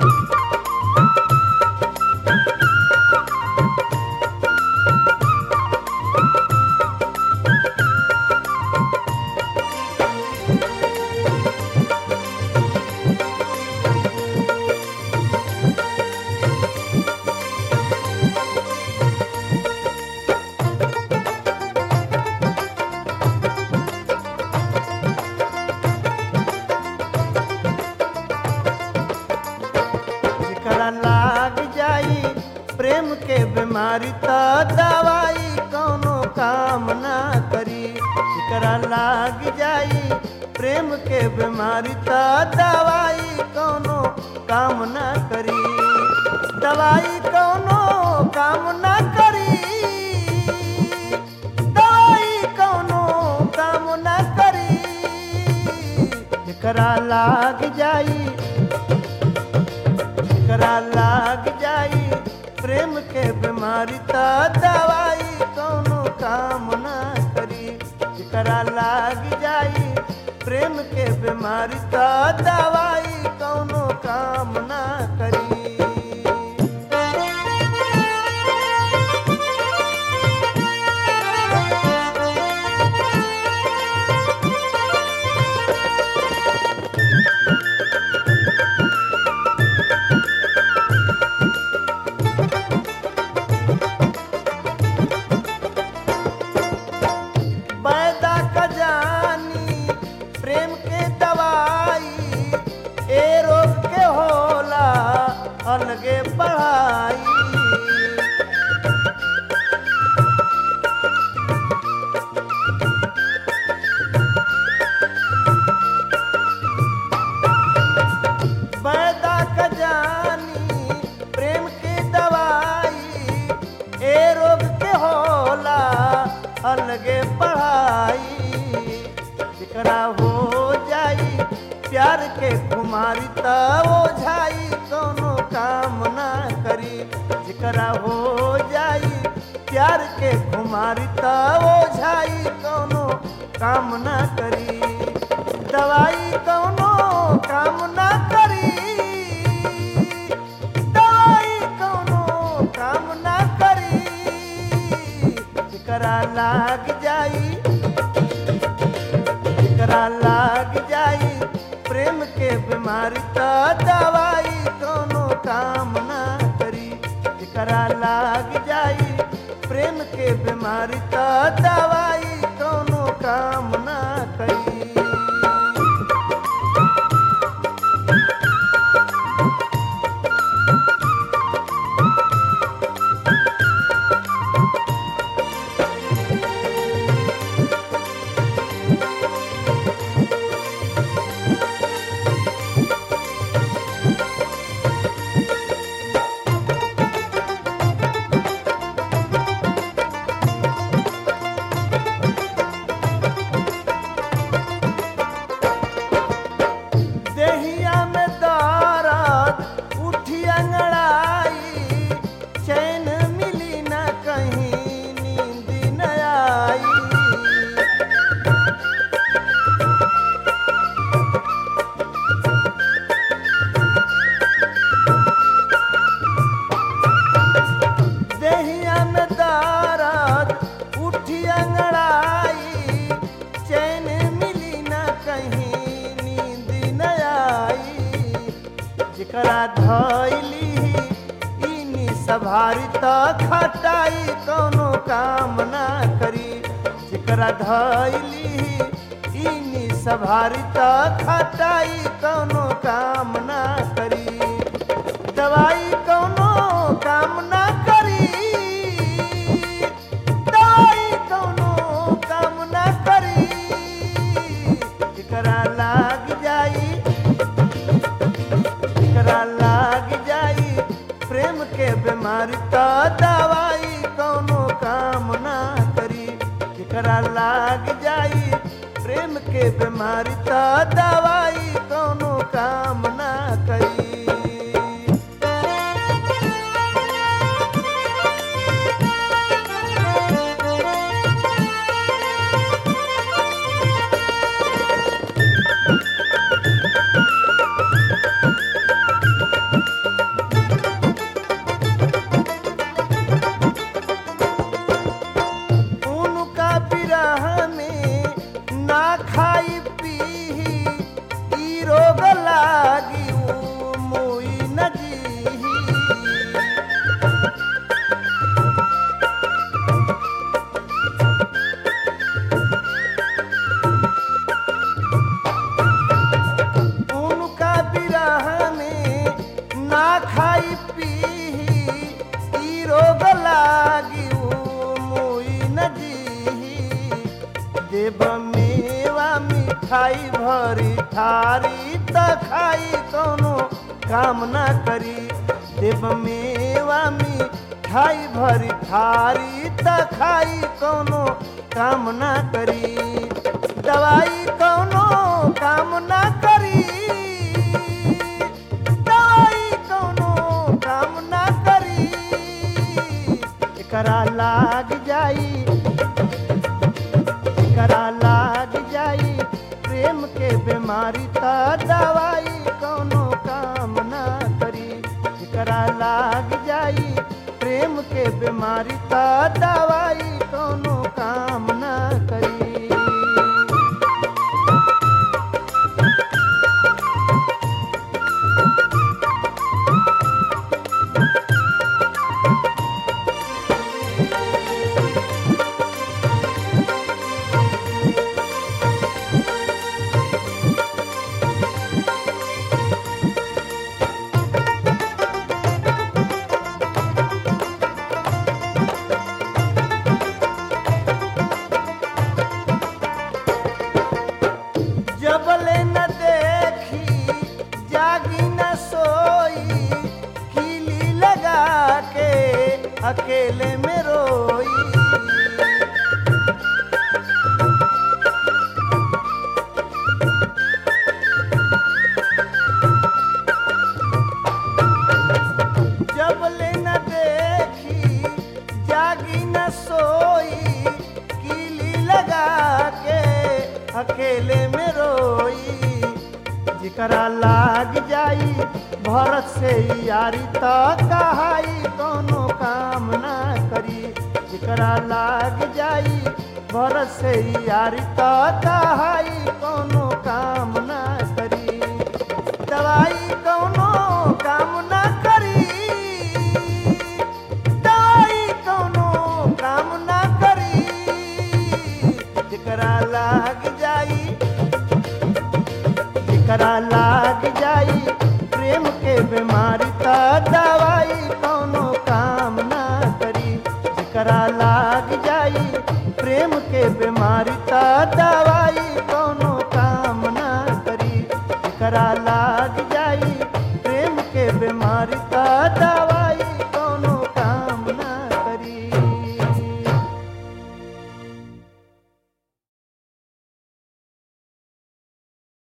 जेकरा लाग जाई प्रेम के बीमारी त दवाई कौनो काम ना करी जेकरा लाग जाई प्रेम के बीमारी त दवाई कौनो काम ना करी दवाई कौनो काम ना करी दवाई कौनो काम ना करी जेकरा लाग जाई जेकरा लाग जाई प्रेम के बीमारी त दवाई कौनो काम ना करी जेकरा लाग जाई प्रेम के बीमारी त दवाई कौनो काम ना करी पैदा का जानी प्रेम के दवाई ए रोग के होला अलगे पढ़ाई पैदा का जानी प्रेम के दवाई ए रोग के होला अलगे पढ़ाई जेकरा हो जाई प्यार के कुमारी त ओझाई कोनो काम ना करी जेकरा हो जाई प्यार के कुमारी त ओझाई कोनो काम ना करी दवाई कौनो काम ना करी दवाई कौनो काम ना करी जेकरा लाग जाई जेकरा लाग जाई प्रेम के बीमारी त दवाई कौनो काम ना करी जेकरा लाग जाई प्रेम के बीमारी त दवाई कौनो काम ना करी देहिया में दर्द उठी अंगड़ाई चैन मिली न कहीं नींद न आई देहिया में दर्द उठी अंगड़ाई चैन मिली न कहीं नींद न आई जेकरा धैली इनी सभारी त खटाई कोनो काम ना करी जेकरा धैली इनी सभारी त खटाई कोनो काम ना करी दवाई कौनो काम ना करी दवाई कौनो काम ना करी जेकरा लाग जाई जेकरा लाग जाई प्रेम के बीमारी त दवाई कौनो काम ना करी जेकरा लाग जाई प्रेम के बीमारी त दवाई कौनो काम ना करी काम ना करी देव मेवा मिठाई भरी थारी त खाई कौनो काम ना करी दवाई कौनो काम ना करी दवाई कौनो काम ना करी एकरा लाग जाई एकरा लाग जाई प्रेम के बीमारी त दवाई कौनो काम ना करी एकरा लाग जाई प्रेम के बीमारी त दवाई कौनो काम ना करी जबले न देखी जागी न सोई खिली लगा के अकेले में रोई जबले न देखी जागी न सोई कीली लगा के अकेले में रोई जिकरा लाग जाई भरत से यारी त कहाई कोनो काम ना करी जिकरा लाग जाई भरत से यारी त कहाई कोनो काम ना करी दवाई कौनो काम ना करी दवाई कौनो काम ना करी जेकरा लाग जाई जेकरा लाग जाई प्रेम के बीमारी त दवाई कौनो काम ना करी जेकरा लाग जाई प्रेम के बीमारी त दवाई कौनो काम ना करी जेकरा लाग जाई प्रेम के बीमारी त दवाई